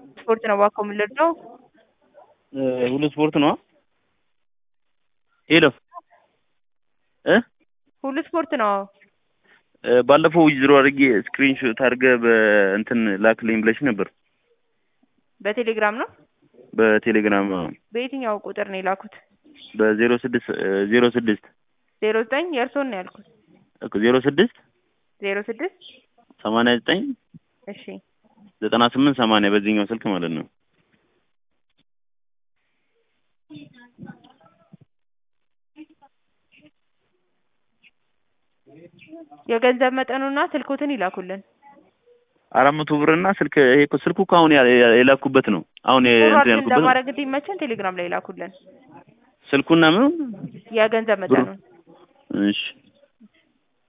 ስፖርት ነው እባክዎ የምንለብሰው ሁሉ ስፖርት ነው። ሄሎ እ ሁሉ ስፖርት ነው። ባለፈው ዊዝድሮ አድርጌ ስክሪንሾት አድርገህ በእንትን ላክልኝ ብለሽ ነበር። በቴሌግራም ነው። በቴሌግራም በየትኛው ቁጥር ነው የላኩት? በዜሮ ስድስት ዜሮ ስድስት ዜሮ ዘጠኝ የእርስዎን ነው ያልኩት። ዜሮ ስድስት ዜሮ ስድስት ሰማንያ ዘጠኝ እሺ ዘጠና ስምንት ሰማንያ በዚህኛው ስልክ ማለት ነው። የገንዘብ መጠኑና ስልኮትን ይላኩልን። አራት መቶ ብር እና ስልክ ይሄ እኮ ስልኩ እኮ አሁን ያ- ያ- የላኩበት ነው። አሁን የ- እንትን ፎርዋርድ ያልኩበት ነው። ለማድረግ እንዲመቸን ቴሌግራም ላይ ይላኩልን ስልኩና ምን የገንዘብ መጠኑን። እሺ